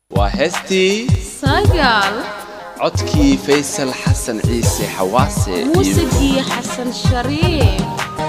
waa heestii sagaal codkii faysal xasan ciise xawaase iyo muusigii xasan shariif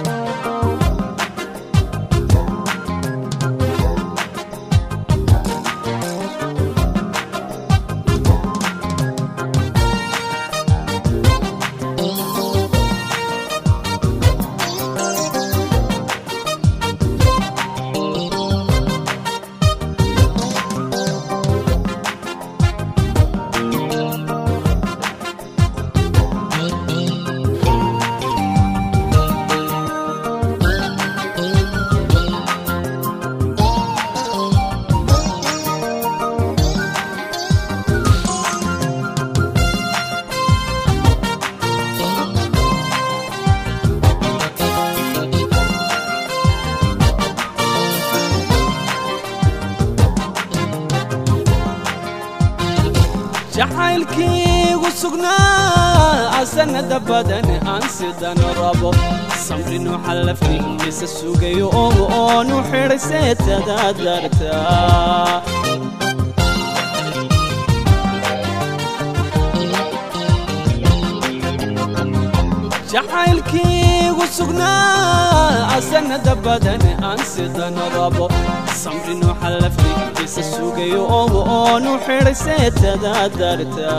jacaylkiigu sugnaa asanada badan aan sidan rabo samrinu xallafniisa sugayo ogu oonu xidhay seetada darta jacaylkiigu sugnaa asanada badan aan sidan rabo samrinu xallafniisa sugayo ogu oonu xidhay seetada darta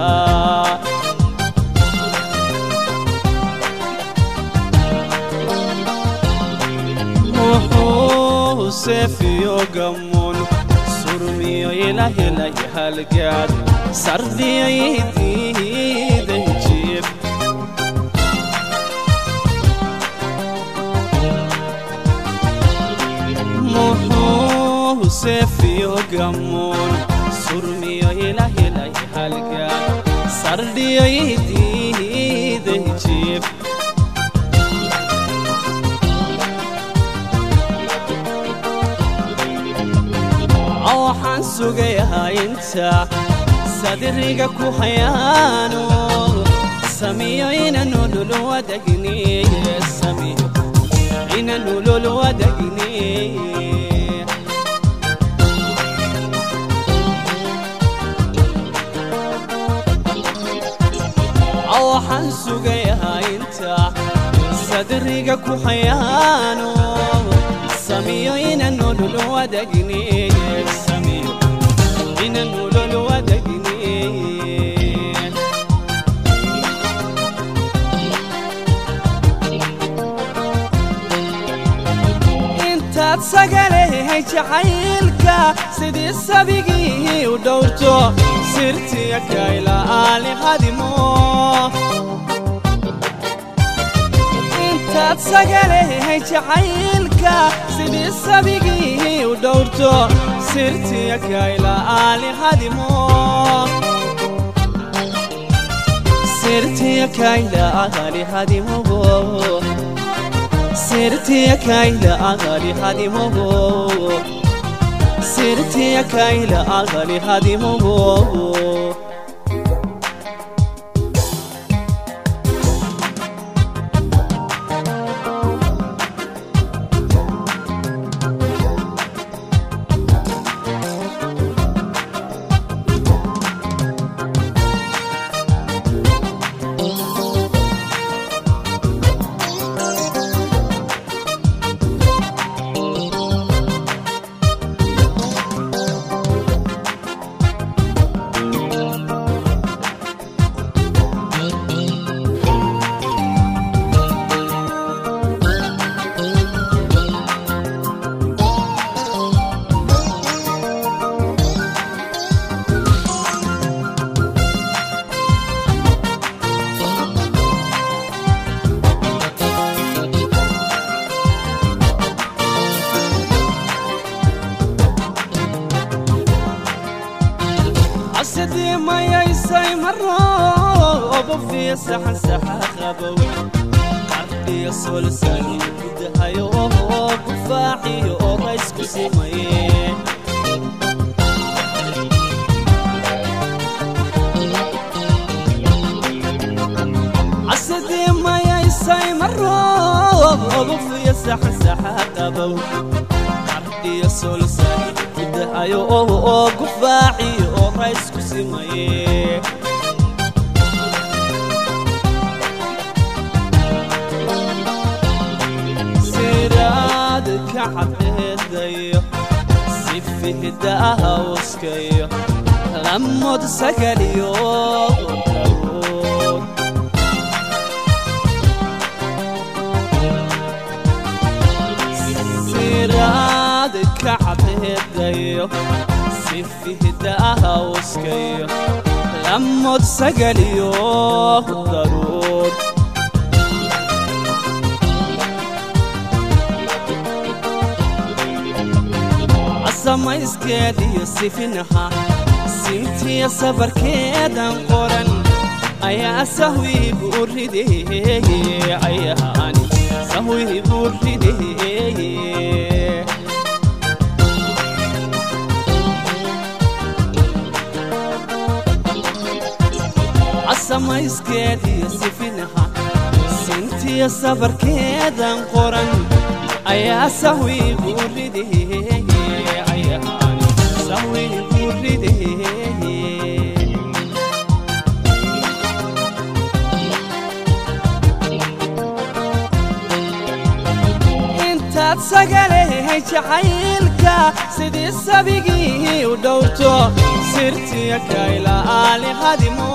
muxuu seefiyo gamoon surmiyo ilahelay halgaad sardiyay diiday jiib muxuu seefiyo gamoon surmiyo ilahelay halgaad sardiyay diiday jiib waxaan sugayahaa inta sadiriga ku hayaano samiyo ina nolol wadagniye samiyo ina nolol wadagniye waxaan sugayahaa inta sadiriga ku hayaano samiyo ina nolol wadagniye samiyo ina nolol wadagniye intaad sagalehay jacaylka sidii sabigii u dhowrto sirtiya kaylaali hadimo intaad sagalehay jacaylka sidii sabigii u dhowrto sirtiya kaylaali hadimo sirtiya kaylaali hadimo sirtiya kayla agali hadimogo sirtiya kayla agali hadimogo asidii mayaysay maro obofiya saxan saxa qabow ardiya solsani gudahayo oo gufaaxiyo oo raysku simaye asidii mayaysay maro obofiya saxan saxa qabow ardiya solsani gudahayo oo gufaaxiyo oo isku simaye siraad ka cadheedayo si fihda hawskayo lamod sagaliyo darood siraad ka cadheedayo si fihda hawskayo lamod sagaliyo darood samayskeediyo sifinaha sintiya sabarkeedan qoran ayaa sahwiibu rideeye ayaani sahwiibu rideeye samayskeediyo sifinaha sintiya sabarkeedan qoran ayaa sahwiibu rideeye intaad sagalehay jacaylka sidii sabigii u dhowrto sirtiya kaylaali hadimo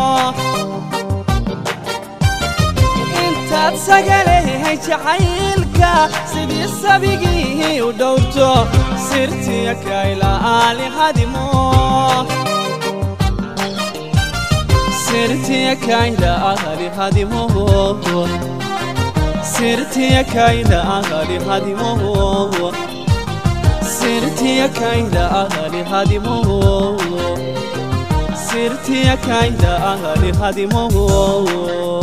intaad sagalehay jacaylka sidii sabigii u dhowrto sirtiya kaylaali hadimo sirtiya kaylaali hadimo sirtiya kaylaali hadimo sirtiya kaylaali hadimo sirtiya kaylaali hadimo